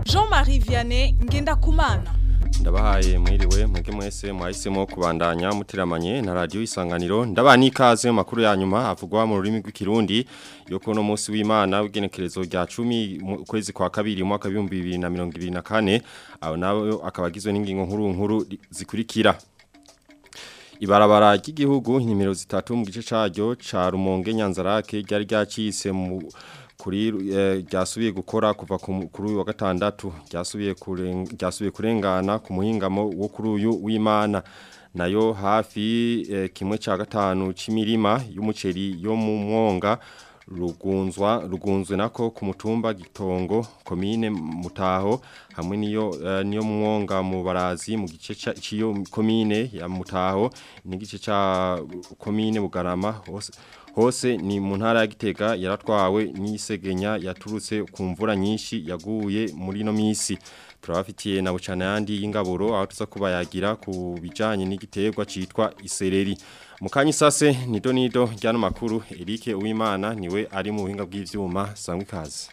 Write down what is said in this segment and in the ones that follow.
Jean-Marie Vianney Ngendakumana ndabahaye mwiriwe mwege mwese mwahisemo kubandanya mutiramanye na radio isanganiro ndabani ikaze mu makuru ya nyuma avugwa mu rurimi rw'ikirundi yo kuno munsi w'Imana w'igenekerezo rya 10 mu kwezi kwa kabiri mu mwaka 2024 aho nawe akabagizwe n'ingingo nkuru nkuru zikurikira Ibarabara ry'igihugu nimero zitatu mu gice caryo ca Rumonge Nyanzarake ryari ryacise mu kuri ryasubiye gukora kuva kuri uyu wa gatandatu ryasubiye ryasubiye kurengana ku muhingamo wo kuri uyu w'Imana nayo hafi kimwe ca gatanu c'imirima y'umuceri yo mu mwonga rugunzwa rugunzwe nako ku mutumba gitongo komine mutaho hamwe niyo uh, niyo mwonga mu barazi mu gice ciyo komine ya mutaho n'igice ca komine bugarama hose hose ni mu ntara ya Gitega yaratwawe n'isegenya yaturutse ku mvura nyinshi yaguye muri no misi turabafitiye na bucana yandi y'ingaburo aho tuza kubayagira ku bijanye n'igiterwa citwa isereri Mukanyi sase nido nido ryano makuru Eric Uwimana niwe ari mu buhinga bw'ivyuma sangwe kazi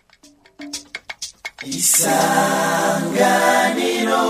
Isanganiro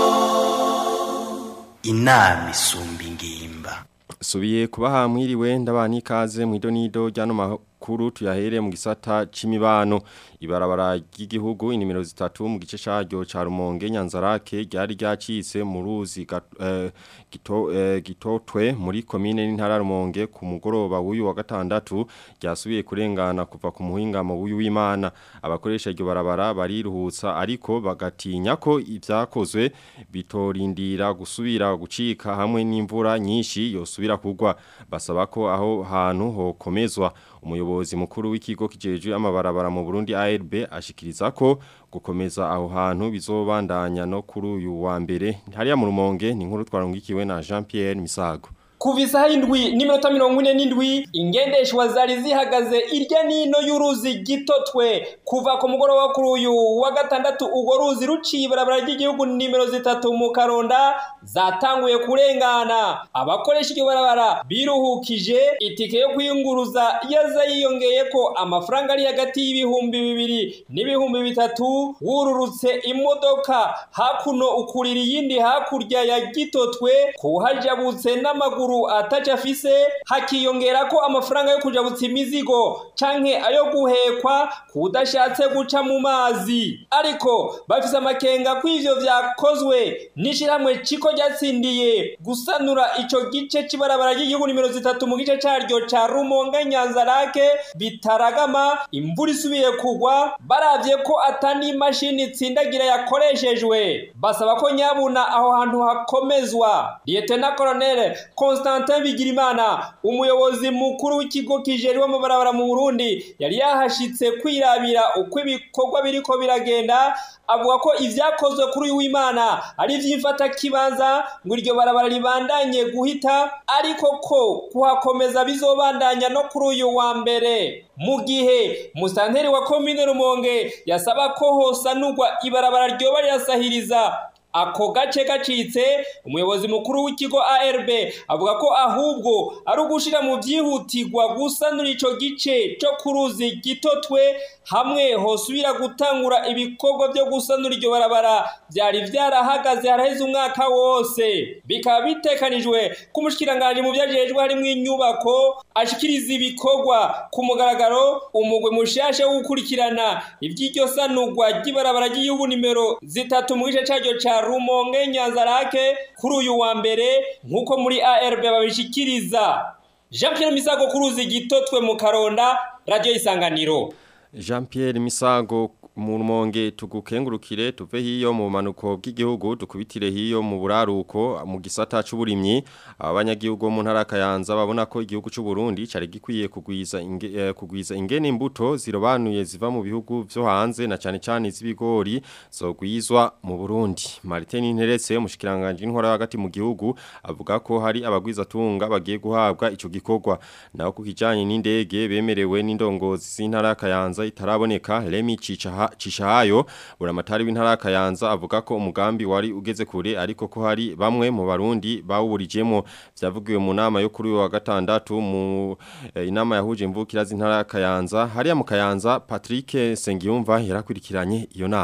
Inami sumbi ngimba Subiye kubaha mwiriwe ndabani ikaze mu idonido ryano makuru tuyahere mu gisata c'imibano ibarabara ry'igihugu inimero zitatu mu gice caryo ca Rumonge Nyanzarake ryari ryacitse mu ruzi uh, gito uh, gitotwe muri commune n'intara Rumonge ku mugoroba w'uyu wa gatandatu ryasubiye kurengana kuva ku muhingamo w'uyu w'Imana abakoresha iryo barabara bariruhutsa ariko bagatinya ko ivyakozwe bitorindira gusubira gucika hamwe n'imvura nyinshi yosubira kugwa basaba ko aho hantu hokomezwa umuyobozi mukuru w'ikigo kijejwe amabarabara mu Burundi ARB ashikiriza ko gukomeza aho hantu bizobandanya no kuri uyu wa mbere hariya mu rumonge ni nkuru twarongikiwe na Jean Pierre Misago kuva isaha indwi n'iminota mirongo ine n'indwi ingendeshwa zari zihagaze irya nino y'uruzi gitotwe kuva ku mugoroba kuri uyu wa gatandatu urwo ruzi ruciye ibarabara ry'igihugu nimero zitatu mu karonda zatanguye kurengana abakoresha iryo barabara biruhukije itike yo kwiyunguruza yaza yiyongeye ko amafaranga ari hagati y'ibihumbi bibiri n'ibihumbi bitatu wururutse imodoka hakuno ukurira iyindi hakurya ya gitotwe kuhajabutse n'amaguru ataca afise hakiyongera ko amafaranga yo kujabutsa imizigo canke ayo guhekwa kudashatse guca mu mazi ariko bafise amakenga ko ivyo vyakozwe n'ishirahamwe ciko ryatsindiye gusanura ico gice c'ibarabara ry'igihugu nimero zitatu mu gice caryo ca Rumonge Nyanzarake bitaragama imvura isubiye kugwa baravye ko atani imashini itsindagira yakoreshejwe basaba ko nyabuna aho hantu hakomezwa Lieutenant Colonel Constantin Bigirimana umuyobozi mukuru w'ikigo kijeriwe mu barabara mu Burundi yari yahashitse kwirabira uko ibikorwa biriko biragenda avuga ko ivyakozwe kuri uyu w'Imana ari vyifata kibanza ngo iryo barabara ribandanye guhita ariko ko kuhakomeza bizobandanya no kuri uyu wa mbere mu gihe musanteri wa komine Rumonge yasaba ko hosanurwa ibarabara ryoba rirasahiriza ako gace gacitse umuyobozi mukuru w'ikigo ARB avuga ko ahubwo ari ugushira mu byihutirwa gusanura ico gice cyo kuruzi gitotwe hamwe hosubira gutangura ibikorwa byo gusanura iryo barabara byari byarahagaze haraheze umwaka wose bikaba bitekanijwe ku mushikiranganje mu byajejwe harimo inyubako ashikiriza ibikorwa ku mugaragaro umugwe mushasha wo gukurikirana iby'iryo sanurwa ry'ibarabara ry'igihugu nimero zitatu mu gice caryo ca Rumonge Nyanzarake kuri uyu wa mbere nkuko muri ARB babishikiriza Jean Pierre Misago kuruzi gitotwe mu Karonda radio isanganiro Jean Pierre Misago mu rumonge tugukengurukire tuve hiyo mu manuko bw'igihugu dukubitire hiyo mu buraruko mu gisata c'uburimyi abanyagihugu mu ntara kayanza babona ko igihugu c'u Burundi cari gikwiye kugwiza inge, eh, kugwiza ingene imbuto zirobanuye ziva mu bihugu vyo hanze na cane cane z'ibigori zogwizwa mu Burundi Martin Interetse umushikiranganje intwara hagati mu gihugu avuga ko hari abagwiza tunga bagiye guhabwa ico gikorwa naho ku kijanye n'indege bemerewe n'indongozi z'intara kayanza itaraboneka Remi Cica Cishahayo buramatari w'intara kayanza avuga ko umugambi wari ugeze kure ariko ko hari bamwe mu barundi bawuburijemo vyavugiwe mu nama yo kuri wa gatandatu mu eh, inama yahuje imvukira z'intara kayanza hariya mu kayanza Patrick Sengiyumva yarakurikiranye iyo nama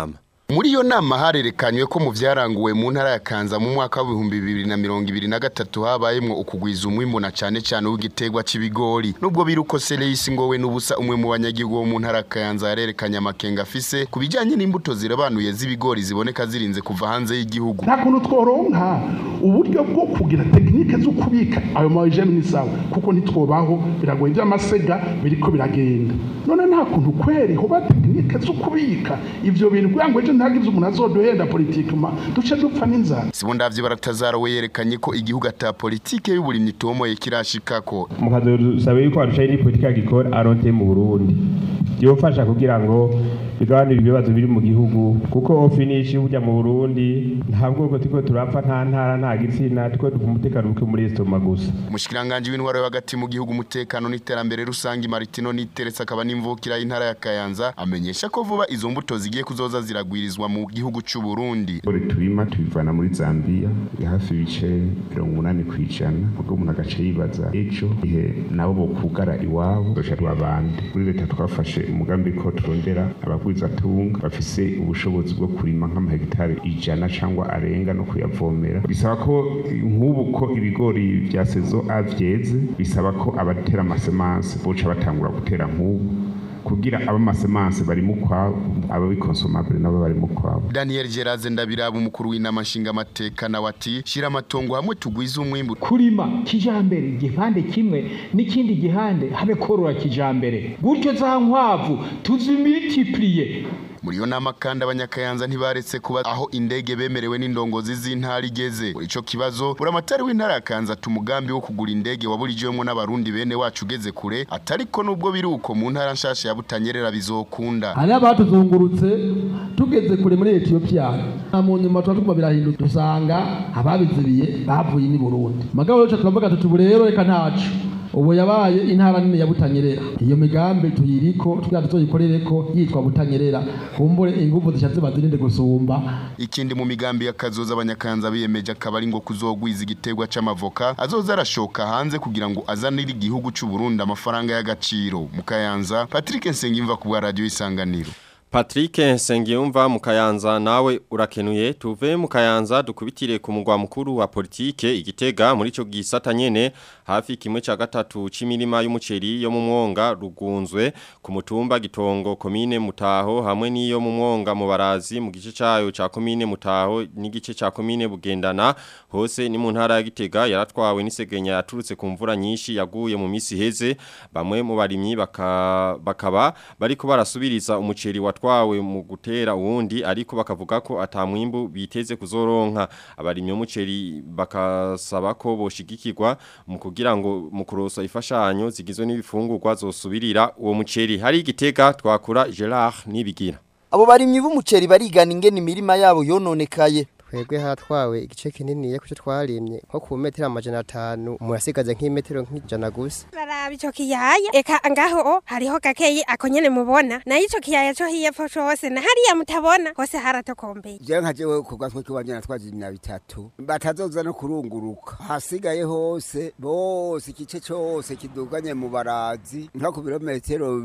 muri iyo nama harerekanywe ko mu vyaranguwe mu ntara ya Kanza mu mwaka w'ibihumbi bibiri na mirongo ibiri na gatatu habayemwo ukugwiza umwimbu na cane cane w'igiterwa c'ibigori nubwo biri uko Seleyisi ngowe n'ubusa umwe mu banyagihugu bo mu ntara ya Kayanza yarerekanye amakenga afise ku bijanye n'imbuto zirabanuye z'ibigori ziboneka zirinze kuva hanze y'igihugu nta kuntu tworonka uburyo bwo kugira tekinike zo kubika ayo mayijeni ni sawa kuko ntitwobaho biragoye by'amasega biriko biragenda none nta kuntu kweri hoba tekinike zo kubika ivyo bintu kugira ngo ejo ntagize umuntu azoduhenda politikima duce dupfa n'inzara Sibondavye baratazara we yerekanye ko igihugu ata politike y'uburimyi itomoye kirashikako mukazosaba yuko barushaho ni politiki agikora aronte mu Burundi byofasha kugira ngo bigabanure ibibazo biri mu gihugu kuko ofinishi burya mu Burundi nta bwoko turiko turapfa nta ntara nta gitsina turiko dupfa umutekano buke muri estoma gusa umushikiranganje w'intwaro yo hagati mu gihugu umutekano n'iterambere rusangi Martino Niteretse akaba n'imvukira y'intara ya Kayanza amenyesha ko vuba izo mbuto zigiye kuzoza ziragwirizwa mu gihugu c'u Burundi Ore turima tubivana muri Zambia ya hafi ibice mirongo umunani kw'ijana ubwo umuntu agace yibaza ejo ihe nabo bokugara iwabo doca rwabande muri leta twafashe umugambi ko turondera abagwizatunga bafise ubushobozi bwo kurima nk'amahegitari ijana cyangwa arenga no kuyavomera bisaba ko nk'ubu ko ibigori vya sezo A vyeze bisaba ko abatera amasemanse boca batangura gutera nk'ubu kugira abamasemanse bari mu kwabo ababikonsomabure nabo bari mu kwabo Daniel Geraze ndabiraba umukuru w'inama nshinga amateka na wati shira amatongo hamwe tugwize umwimbu kurima kijambere igipande kimwe n'ikindi gihande habe korora kijambere gutyo za nkwavu tuzimultiplier muri iyo nama kandi abanyakayanza ntibaretse kuba aho indege bemerewe n'indongozi z'intara igeze muri ico kibazo buramatari w'intara ya Kanza tumugambi wo kugura indege waburijwemo n'abarundi bene wacu ugeze kure atariko nubwo biri uko mu ntara nshasha ya Butanyerera bizokunda hari abatuzungurutse tugeze kure muri Ethiopia mu nyuma tuba tuguma birahinduka dusanga ababizibiye bavuye ni Burundi magabo rero turavuga tuti rero reka ntacu ubu yabaye intara nini ya Butanyerera iyo migambi tuyiriko tugira tuzoyikorereko yitwa Butanyerera kumbure ingufu zishatse bazirinde gusumba ikindi mu migambi y'akazoza abanyakanza biyemeje akaba ari ngo kuzogwiza igiterwa c'amavoka azoza arashoka hanze kugira ngo azanire igihugu c'u Burundi amafaranga y'agaciro mu Kayanza Patrick Nsengimva ku bwa radio isanganiro Patrick Nsengiyumva mu Kayanza nawe urakenuye tuve mu Kayanza dukubitire ku mugwa mukuru wa politike igitega muri ico gisata nyene hafi kimwe ca gatatu c'imirima y'umuceri yo mu mwonga rugunzwe ku mutumba gitongo komine mutaho hamwe n'iyo mu mwonga mu barazi mu gice cayo ca komine mutaho n'igice ca komine bugendana hose ni mu ntara ya gitega yaratwawe n'isegenya yaturutse ku mvura nyinshi yaguye mu misi heze bamwe mu barimyi baka, bakaba bariko barasubiriza umuceri wa watwawe mu gutera uwundi ariko bakavuga ko atamwimbu biteze kuzoronka abarimye umuceri bakasaba ko boshigikirwa mu kugira ngo mu kurosa ifashanyo zigizwe n'ibifungurwa zosubirira uwo muceri hari igitega twakura Gerard nibigira abo barimyi b'umuceri barigana ingene imirima yabo yononekaye twebwe hatwawe igice kinini kuco twarimye nko ku metero amajana atanu umuntu asigaje nk'imetero nk'ijana gusa baraba ico kiyaya eka ngaho hariho gakeyi ako nyene mubona nayo ico kiyaya co hiyepfo cose na hariya mutabona hose haratokombeye jewe nka jewe ku gatwe kiwanje natwaje imya bitatu batazoza no kurunguruka hasigaye hose bose igice cose kiduganye mu barazi nko ku birometero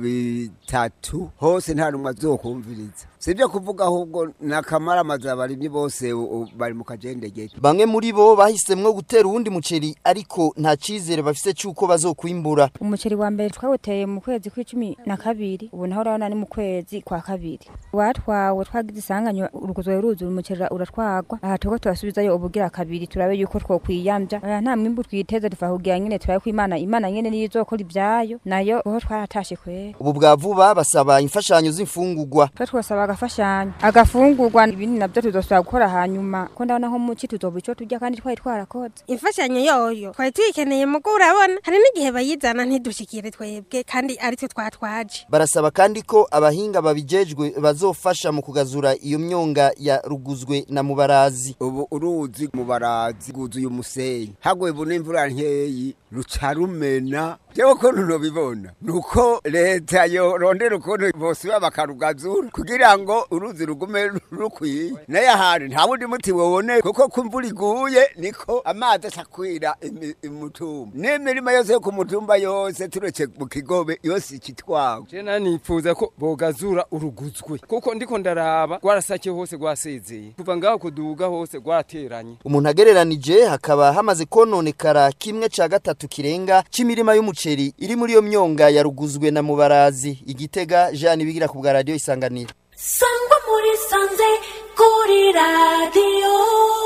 bitatu hose nta numwe azokumviriza sivyo kuvuga ahubwo nakamara amazu abarimyi bose bari mu kajendegete bamwe muri bo bahisemwo gutera uwundi muceri ariko nta cizere bafise cyuko bazokwimbura umuceri wa mbere twawuteye mu kwezi kw'icumi na kabiri ubu naho urabona ni mu kwezi kwa kabiri watwawe twagize isanganya uruguzwe ruzura umuceri uratwagwa aha turiko turasubizayo ubugira kabiri turabe yuko twokwiyamvya oya nta mwimbu twiteze tuva kugira nyene turabe ko imana imana nyene niyo izokora ivyayo nayo uho twaratashe kwera ubu bwa vuba basaba imfashanyo z'imfungurwa twe twosaba agafashanyo agafungurwa ibindi navyo tuzosubira gukora hanyuma ko ndabona nko muci tuzoba ico turya kandi twari twarakoze imfashanyo yoyo twari tuyikeneye mugo urabona hari n'igihe bayizana ntidushikire twebwe kandi ari twe twatwaje barasaba kandi ko abahinga babijejwe bazofasha mu kugazura iyo myonga ya ruguzwe na mubarazi ubu uruzi mubarazi guzuye umusenyi haguye bu n'imvura nkeyi ruca rumena jewe ukuntu nobibona nuko leta yorondera ukuntu bosiba bakarugazura kugira ngo uruzi rugume rukwiye naye ahandi nta wundi muti wobone kuko ko imvura iguye niko amazi acakwira imi- imutumba n'imirima yose yo ku mutumba yose turetse mu kigobe yose ikitwawe jena nifuza ko bogazura uruguzwe kuko ndiko ndaraba rwarasake hose rwasezeye kuva ngaho kuduga hose rwarateranye umuntu agereranije hakaba hamaze kononekara kimwe ca gatatu kirenga c'imirima y'umuceri iri muri iyo myonga yaruguzwe na mubarazi igitega Jean bigira ku bwa radio isanganiro sangwa muri sanze kuri radiyo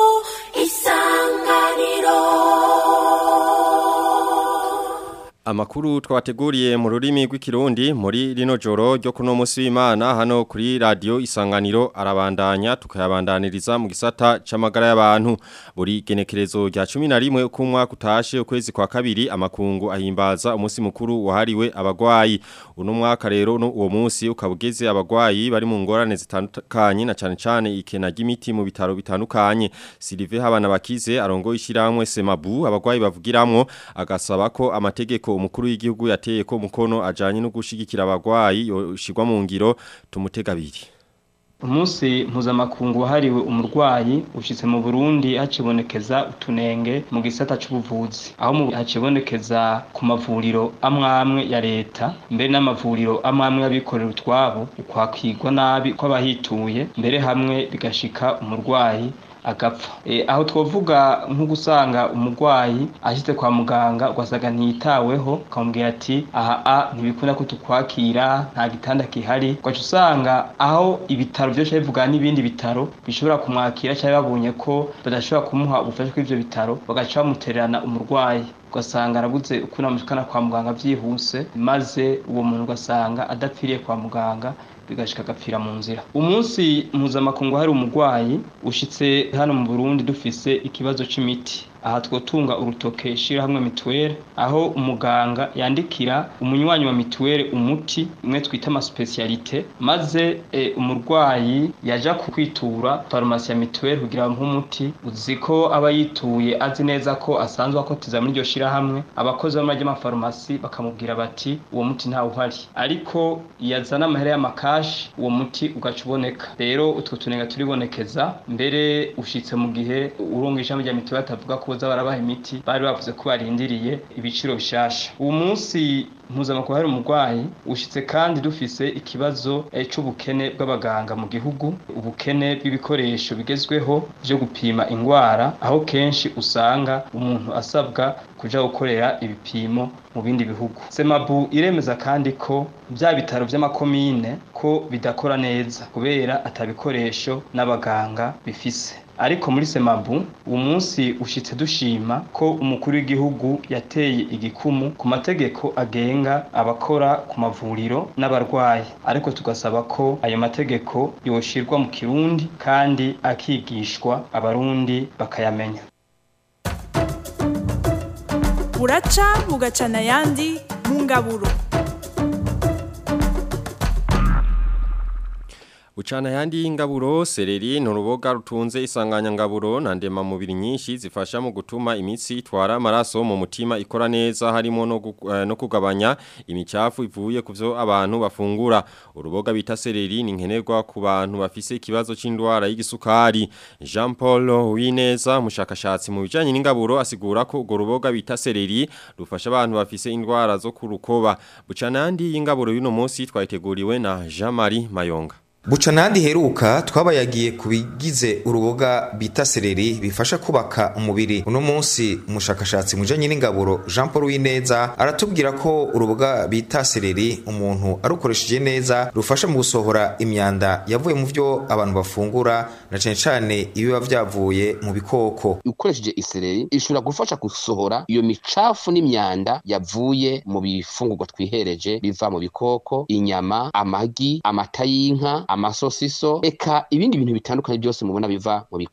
isanganiro Amakuru twabateguriye mu rurimi rw'ikirundi muri rino joro ryo kuno musi w'Imana hano kuri radio Isanganiro arabandanya tukayabandaniriza mu gisata c'amagara y'abantu buri genekerezo rya 11 uko umwaka utashe ukwezi kwa kabiri amakungu ahimbaza umunsi mukuru wahariwe abagwayi uno mwaka rero no uwo munsi ukabugeze abagwayi bari mu ngorane zitandukanye na cane cane ikena ry'imiti mu bitaro bitandukanye Sylvain Habana bakize arongo ishiramwe Semabu abagwayi bavugiramwo agasaba ko amategeko umukuru w'igihugu yateye ko mukono ajanye no gushigikira abagwayi yoshirwa mu ngiro tumutega biri umunsi mpuzamakungu wahariwe umurwayi ushitse mu burundi hacibonekeza utunenge mu gisata c'ubuvuzi aho mu hacibonekeza ku mavuriro amwamwe ya leta mbere n'amavuriro amwamwe y'abikorera utwabo ukwakirwa nabi kw'abahituye mbere hamwe bigashika umurwayi agapfa e, aho twovuga nko gusanga umurwayi ashitse kwa muganga ugasanga ntiyitaweho ukamubwira ati aha a ntibikunda ko tukwakira nta gitanda kihari ugaca usanga aho ibitaro vyose bivuga n'ibindi bitaro bishobora kumwakira cyangwa babonye ko badashobora kumuha ubufasha kw'ivyo bitaro bagaca bamutererana umurwayi ugasanga arabuze ukuntu amushikana kwa muganga vyihuse maze uwo muntu ugasanga adapfiriye kwa muganga bigashika agapfira mu nzira umunsi mpuzamakungu hari umurwayi ushitse hano mu burundi dufise ikibazo c'imiti aha twotunga urutoke shirahamwe mituweli aho umuganga yandikira umunywanyi wa mituweli umuti umwe twita amasupesiyalite maze e, umurwayi yaja kukwitura farumasi ya mituweli kugira bamuhe umuti uzi ko aba yituye azi neza ko asanzwe akotiza muri iryo shirahamwe abakozi b'amajya y'amafarumasi bakamubwira bati uwo muti ntawe uhari ariko yazana amahera y'amakashi uwo muti ugaca uboneka rero utwo tunenga turibonekeza mbere ushitse mu gihe urunga ishami rya mituweli atavuga ko boza barabaha imiti bari bavuze ko barindiriye ibiciro bishasha uwo munsi mpuzamakungu hari umurwayi ushitse kandi dufise ikibazo eh, c'ubukene bw'abaganga mu gihugu ubukene bw'ibikoresho bigezweho vyo gupima ingwara aho kenshi usanga umuntu asabwa kuja gukorera ibipimo mu bindi bihugu semabu iremeza kandi ko bya bitaro vy'amakomine ko bidakora neza kubera atabikoresho n'abaganga bifise ariko muri semabu uwo munsi ushitse dushima ko umukuru w'igihugu yateye igikumu ku mategeko agenga abakora ku mavuriro n'abarwayi ariko tugasaba ko ayo mategeko yoshirwa mu kirundi kandi akigishwa abarundi bakayamenya buraca bugacana ayandi mu ngaburo Uchana yandi ingaburo sereri nuruboga rutunze isanganya ngaburo na ndema mubiri nyinshi zifasha mu gutuma imitsi itwara amaraso mu mutima ikora neza harimo no, gu, eh, no kugabanya imicafu ivuye kuvyo abantu bafungura uruboga bita sereri ni nkenerwa ku bantu bafise ikibazo c'indwara y'igisukari Jean Paul Wineza mushakashatsi mu bijanye n'ingaburo asigura ko urwo ruboga bita sereri rufasha abantu bafise indwara zo kurukoba bucana yandi y'ingaburo y'uno munsi twayiteguriwe na Jean Marie Mayonga Buca nandi heruka twabayagiye kubigize uruboga bita sereri bifasha kubaka umubiri uno munsi umushakashatsi mujanye n'ingaburo Jean Paul Wineza aratubwira ko uruboga bita sereri umuntu arukoresheje neza rufasha mu gusohora imyanda yavuye mu vyo abantu bafungura na cane cane ibiba vyavuye mu bikoko ukoresheje isereri ishobora gufasha gusohora iyo micafu n'imyanda yavuye mu bifungurwa twihereje biva mu bikoko inyama amagi amata y'inka amasosiso eka ibindi bintu bitandukanye byose mubona biva mu bikoko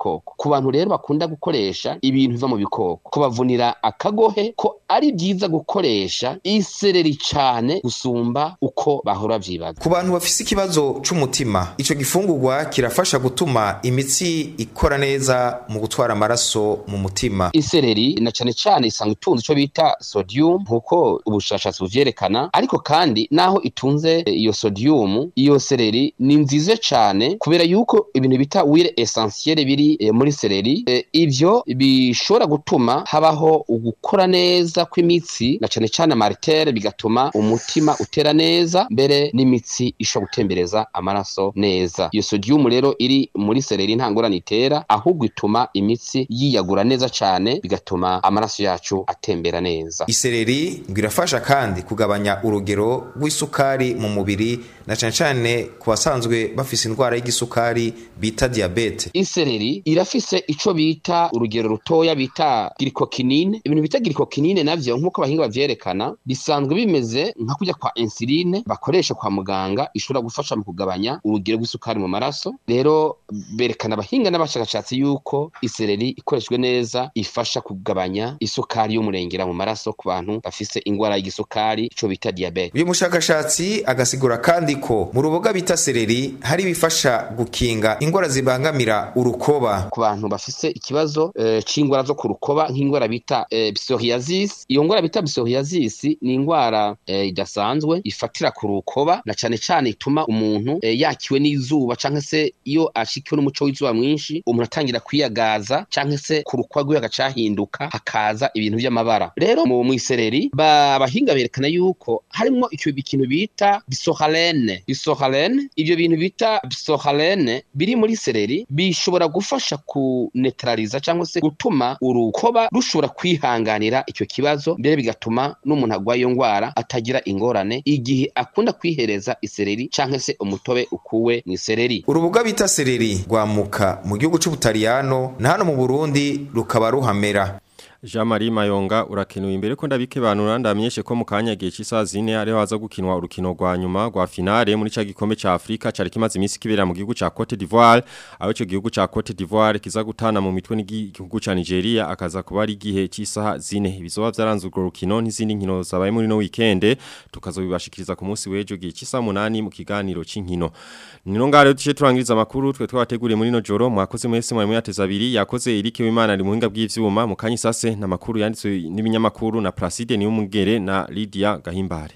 ku bantu rero bakunda gukoresha ibintu biva mu bikoko kubavunira akagohe ko ari byiza gukoresha isereri cane gusumba uko bahora vyibaza ku bantu bafise ikibazo c'umutima ico gifungurwa kirafasha gutuma imitsi ikora neza mu gutwara amaraso mu mutima isereri na cane cane isanga itunze ico bita sodium nkuko ubushakashatsi buvyerekana ariko kandi naho itunze iyo sodium iyo sereri ni nziza cane kubera yuko ibintu bita wire essentiel biri eh, muri sereri eh, ivyo bishobora gutuma habaho ugukora neza kw'imitsi na cane cane amartere bigatuma umutima utera neza mbere n'imitsi ishobora gutembereza amaraso neza iyo sodium rero iri muri sereri nta ngorane itera ahubwo ituma imitsi yiyagura neza cane bigatuma amaraso yacu atembera neza isereri ngo irafasha kandi kugabanya urugero rw'isukari mu mubiri na cane cane ku basanzwe bafise indwara y'igisukari bita diabete isereri irafise ico bita urugero rutoya bita glycokinine ibintu bita glycokinine navyo nk'uko abahinga bavyerekana bisanzwe bimeze nka kurya kwa insuline bakoresha kwa muganga ishobora gufasha mu kugabanya urugero rw'isukari mu maraso rero berekana abahinga n'abashakashatsi yuko isereri ikoreshwe neza ifasha kugabanya isukari y'umurengera mu maraso ku bantu bafise ingwara y'igisukari ico bita diabete uyu mushakashatsi agasigura kandi ko mu ruboga bita sereri hari ibifasha gukinga ingwara zibangamira urukoba ku bantu bafise ikibazo eh, c'ingwara zo ku rukoba nk'ingwara bita eh, psoriasis iyo ngwara bita psoriasis ni ingwara eh, idasanzwe ifatira ku rukoba na cane cane ituma umuntu eh, yakiwe n'izuba canke se iyo ashikiwe n'umuco w'izuba mwinshi umuntu atangira kwiyagaza canke se ku rukoba rwiwe hagacahinduka hakaza ibintu vy'amabara rero mu mwisereri abahinga berekana yuko harimwo icyo ikintu bita bisohalene bisohalene ivyo bintu bita bisohalene biri muri sereri bishobora gufasha kunetraliza cyangwa se gutuma urukoba rushobora kwihanganira icyo kibazo mbere bigatuma n'umuntu agwaye iyo ngwara atagira ingorane igihe akunda kwihereza isereri cyangwa se umutobe ukuwe mu isereri urubuga bita sereri rwamuka mu gihugu c'ubutaliyano na hano mu burundi rukaba ruhamera Jean Marie Mayonga urakenuye imbere ko ndabikibanura ndamenyeshe ko mu kanya gihe cy'isaha zine ari haza gukinwa urukino rwa nyuma rwa finale muri ca gikombe ca Afrika cari kimaze iminsi kibera mu gihugu ca Cote d'Ivoire aho ico gihugu ca Cote d'Ivoire kiza gutana mu mitwe n'igihugu ca Nigeria akaza kuba ari gihe cy'isaha zine bizoba vyaranze urwo rukino n'izindi nkino zabaye muri no weekend tukazobibashikiriza ku munsi w'ejo gihe cy'isaha 8 mu kiganiro c'inkino Nino ngare tuce turangiriza amakuru twe twabateguriye muri no joro mwakoze mwese mwari muyateza abiri yakoze Eric Wimana ari muhinga bw'ivyuma mu kanyisase na makuru yanditswe n'ibinyamakuru na Placide Niyomugere na Lydia Gahimbare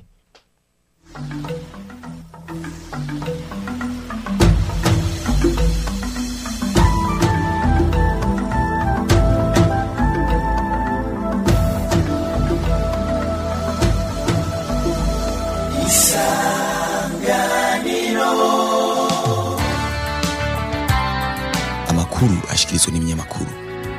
amakuru ashikirizwa n'ibinyamakuru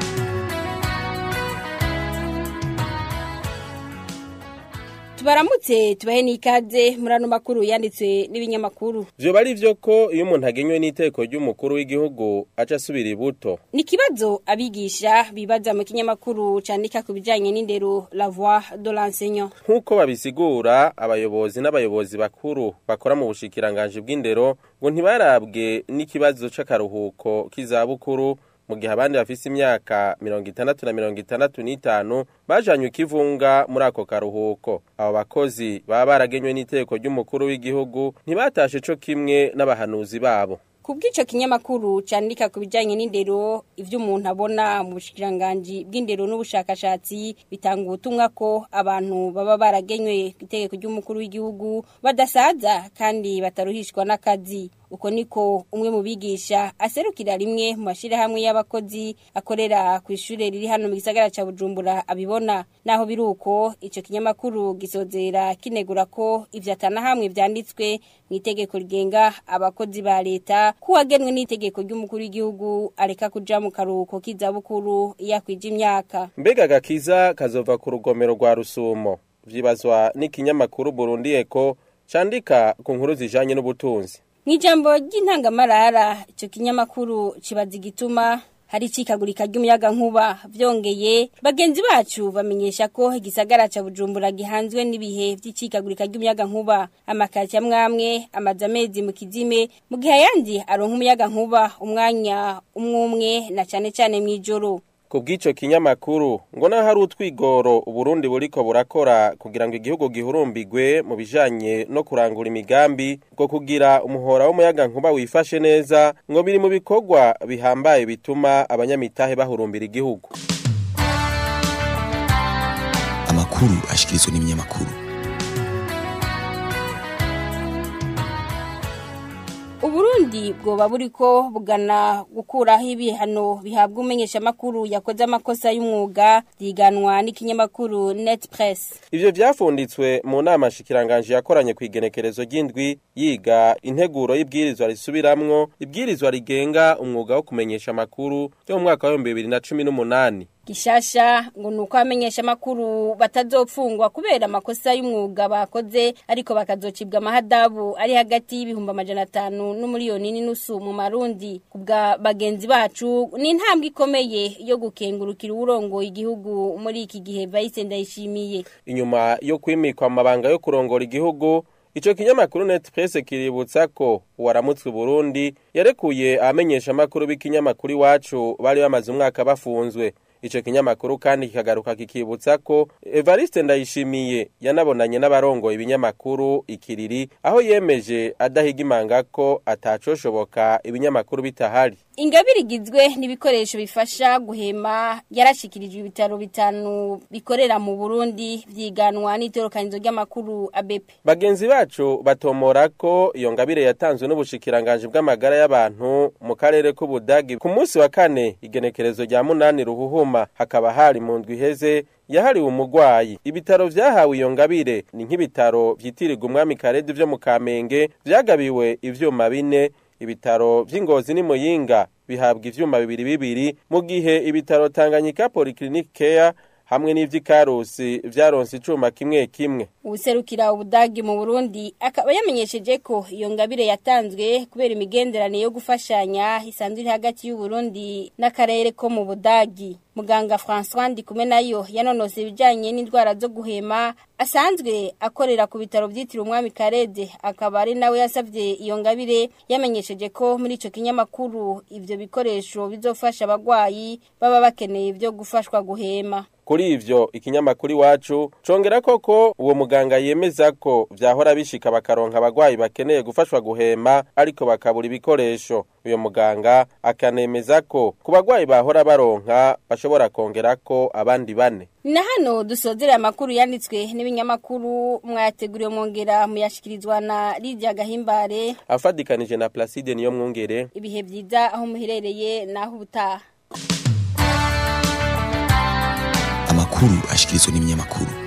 tubaramutse tubahe n'ikaze muri ano makuru yanditswe n'ibinyamakuru vyoba ari vyo ko iyo umuntu agenywe n'iteko ry'umukuru w'igihugu aca asubira ibuto ni ikibazo abigisha bibaza mu kinyamakuru candika ku bijanye n'indero la voix de l'enseignant nk'uko babisigura abayobozi n'abayobozi bakuru bakora mu bushikiranganje bw'indero ngo ntibarabwe n'ikibazo c'akaruhuko k'izabukuru mu gihe abandi bafise imyaka mirongo itandatu na mirongo itandatu n'itanu bajanywe ikivunga muri ako karuhuko abo bakozi baba baragenywe n'iteko ry'umukuru w'igihugu ntibatashe co kimwe n'abahanuzi babo kubw'ico kinyamakuru candika ku bijanye n'indero ivyo umuntu abona mu bushikiranganji bw'indero n'ubushakashatsi bitanga ubutumwa ko abantu baba baragenywe itegeko ry'umukuru w'igihugu badasaza kandi bataruhishwa n'akazi uko niko umwe mu bigisha aserukira rimwe mu mashirahamwe y'abakozi akorera ku ishure riri hano mu gisagara ca Bujumbura abibona naho biruko ico kinyamakuru gisozera kinegura ko ivyo atanahamwe vyanditswe mu itegeko rigenga abakozi ba leta kuwagenwe n'itegeko ry'umukuru w'igihugu areka kuja mu karuhuko k'izabukuru yakwije imyaka mbega gakiza kazova ku rugomero rwa rusumo vyibazwa n'ikinyamakuru Burundi Eko candika ku nkuru zijanye n'ubutunzi Mwijambo ry'intangamarara ico kinyamakuru kibaza igituma hari icikagurika ry'umuyaga nkuba vyongeye bagenzi bacu bamenyesha ko igisagara ca Bujumbura gihanzwe n'ibihe vy'icikagurika ry'umuyaga nkuba amakati amwamwe amaze amezi mu kizime mu gihe ayandi aronka umuyaga nkuba umwanya umwumwe na cane cane mw'ijoro ku bw'icyo kinyamakuru ngo naho hari utwigoro uburundi buriko burakora kugira ngo igihugu gihurumbigwe mu bijanye no kurangura imigambi bwo kugira umuhora w'umuyaga nkuba wifashe neza ngo biri mu bikorwa bihambaye bituma abanyamitahe bahurumbira igihugu amakuru ashikirizwa n'ibinyamakuru Uburundi bwoba buriko bugana gukuraho ibihano bihabwa umenyesha makuru yakoze amakosa y'umwuga yiganwa n'ikinyamakuru Net Press. Ivyo vyafunditswe mu nama shikiranganje yakoranye ku igenekerezo ry'indwi yiga integuro y'ibwirizwa risubiramwo ibwirizwa rigenga umwuga wo kumenyesha makuru yo mu mwaka wa 2018. Gishasha ngo nuko amenyesha makuru batazopfungwa kubera amakosa y'umwuga bakoze ariko bakazocibwa amahadabu ari hagati y'ibihumbi amajana atanu n'umuriyoni n'inusu mu marundi kubwa bagenzi bacu ni intambwe ikomeye yo gukengurukira urongo igihugu muri iki gihe Vice Ndayishimiye Inyuma yo kwimikwa amabanga yo kurongora igihugu Ico kinyamakuru Net Press kiributsa ko uwaramutswe Burundi yarekuye abamenyesha makuru b'ikinyamakuru iwacu bari bamaze umwaka bafunzwe Ico kinyamakuru kandi kikagaruka kikibutsa ko Evariste Ndayishimiye yanabonanye n'abarongo ibinyamakuru ikiriri aho yemeje adahiga imanga ko atacoshoboka ibinyamakuru bitahari. Ingabire igizwe n'ibikoresho bifasha guhema yarashikirijwe ibitaro bitanu bikorera mu Burundi vyiganwa n'itorokanizo ry'amakuru ABP. Bagenzi bacu batomora ko iyo ngabire yatanzwe n'ubushikiranganje bw'amagara y'abantu mu karere k'Ubudagi ku munsi wa kane igenekerezo rya munani ruhuhuma hakaba hari mu ndwi iheze yahariwe umugwayi ibitaro vyahawe iyo ngabire ni nk'ibitaro vyitirirwa umwami Karede vyo mu Kamenge vyagabiwe ivyuma bine ibitaro vy'ingozi ni muyinga bihabwa ivyuma bibiri bibiri mu gihe ibitaro Tanganyika Polyclinic Care hamwe n'ivy'ikarusi vyaronse icuma kimwe kimwe ubuserukira ubudagi mu Burundi akaba yamenyesheje ko iyo ngabire yatanzwe kubera imigenderanire yo gufashanya isanzwe iri hagati y'u Burundi n'akarere ko mu Budagi muganga François Ndikume nayo yanonose ibijanye n'indwara zo guhema asanzwe akorera ku bitaro vyitiriwe umwami Karede akaba ari nawe yasavye iyo ngabire yamenyesheje ko muri ico kinyamakuru ivyo bikoresho bizofasha abagwayi baba bakeneye ivyo gufashwa guhema kuri ivyo ikinyamakuru iwacu congera koko uwo muganga yemeza ko vyahora bishika bakaronka abagwayi bakeneye gufashwa guhema ariko bakabura ibikoresho uyo muganga akanemeza ko ku bagwayi bahora baronka bashobora kongerako abandi bane na hano dusozera amakuru yanditswe n'ibinyamakuru mwayateguriwe mwongera muyashikirizwa na Lydia Gahimbare afadikanije na Placide niyo mwongere ibihe vyiza aho muherereye naho ubutaha amakuru ashikirizwa n'ibinyamakuru